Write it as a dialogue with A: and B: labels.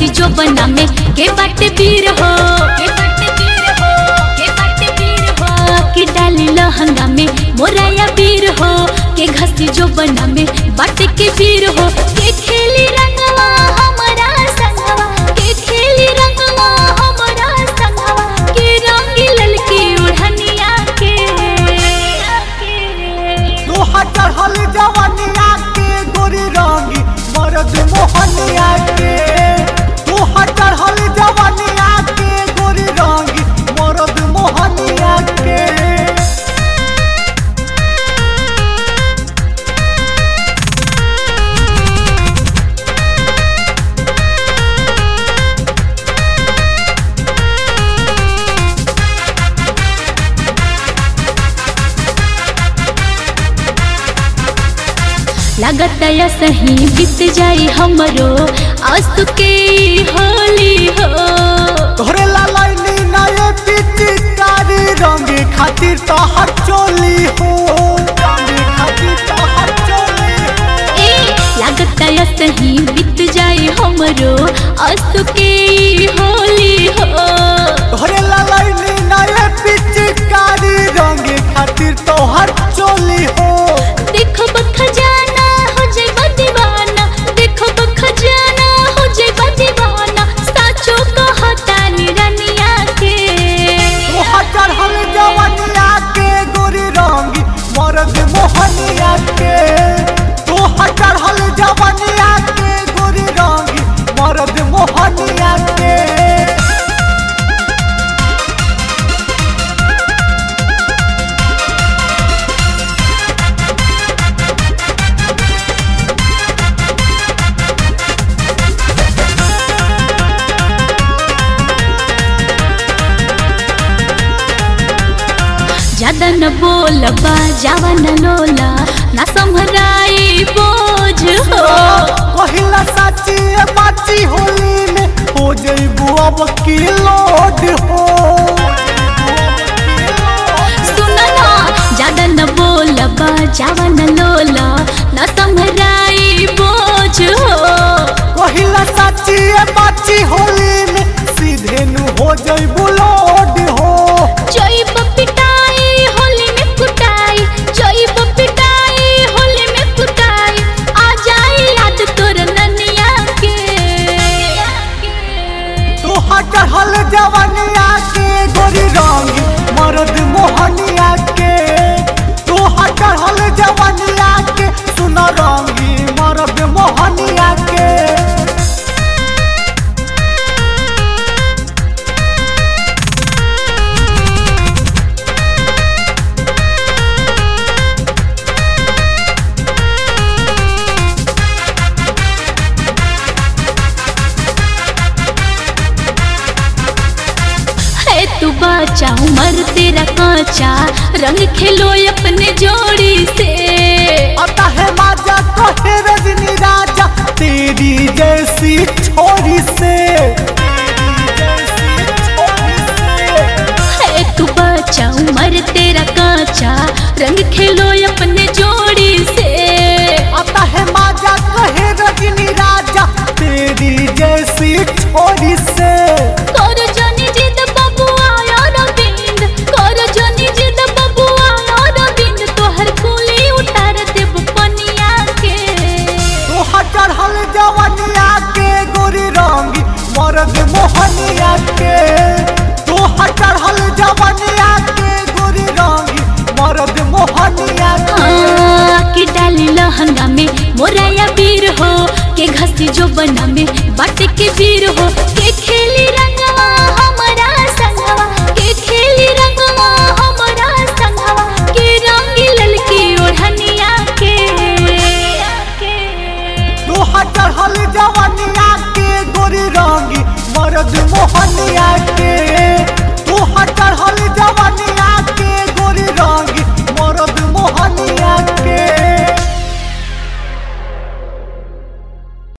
A: जो बना में के बाटे पीर हो के बाटे पीर हो के बाटे पीर हो कि डाली लहंगा में मोराया पीर हो के घसी जो बना में बाटे के पीर हो के खेली रंगवा हमारा संगवा के खेली रंगवा हमारा संगवा के रंगी ललकी उड़निया के
B: लोहा चढ़ल जवनिया के गोरी रंगी मरद मोहनिया के लोहा चढ़ल जवनिया के गोरी रंगी मरद मोहनिया के
A: लगत या सही बीत जाई हमरो आंसू के होली हो
B: तोहरे लालनी नए पिचकारी रंगी खातिर तोहर चोली हो रंगी खातिर तोहर चोली हो।
A: ए लगत या सही बीत जाई हमरो आंसू के होली हो
B: तोहरे लालनी नए पिचकारी रंगी खातिर तोहर चोली हो
A: देखो खजाना हो जाइबा दीवाना देखो खजाना हो जाइबा दीवाना साचो कहता निरनिया के
B: तोहर चढ़ल जवनिया के गोरी रंगी मरद मोहनिया के तोहर चढ़ल जवनिया के गोरी रंगी मरद मोहनिया के
A: ज्यादा न बोल बा जावा न लोला ना संभराई बोझ हो
B: कहिला साची ए बाची होली में हो जइबू अब की लोड हो
A: सुन ना ज्यादा न बोल बा जावा न लोला ना संभराई बोझ हो
B: कहिला साची ए बाची होली में सीधे नु हो जइबू लोड हो
A: जइब पिटाई होली में कुटाई जइब पिटाई होली में कुटाई आ जाई याद तोर ननिया के
B: तोहर चढ़ल जवनिया के गोरी रंगी मरद मोहनिया के तोहर चढ़ल जवनिया के सुन रंगी मरद मोहनिया के
A: है तू बचा उम्र तेरा कांचा रंग खेलो अपने जोड़ी से
B: आता है माजा कहे रजनी राजा तेरी जैसी छोरी से
A: है तू बचा उम्र तेरा कांचा रंग खेलो अपने जोड़ी से
B: आता है माजा कहे रजनी राजा तेरी जैसी छोरी से
A: करो जनी जिद बबुआ यार बिंद करो जनी जिद बबुआ यार बिंद तोहर कुली उतार देब पनिया के
B: तोहर चढ़ल जवनिया के गोरी रंगी मरद मोहनिया के तोहर चढ़ल जवनिया के गोरी रंगी मरद मोहनिया के
A: हाँ, कि डाली लहंगा में मोराया पीर हो के घसी जो बना में बाटे के पीर हो के खेली रंगवा हमारा संगवा के खेली रंगवा हमारा संगवा के रंगी ललकी ओढ़निया के
B: तोहर चढ़ल जवनिया के गोरी रंगी मरद मोहनिया के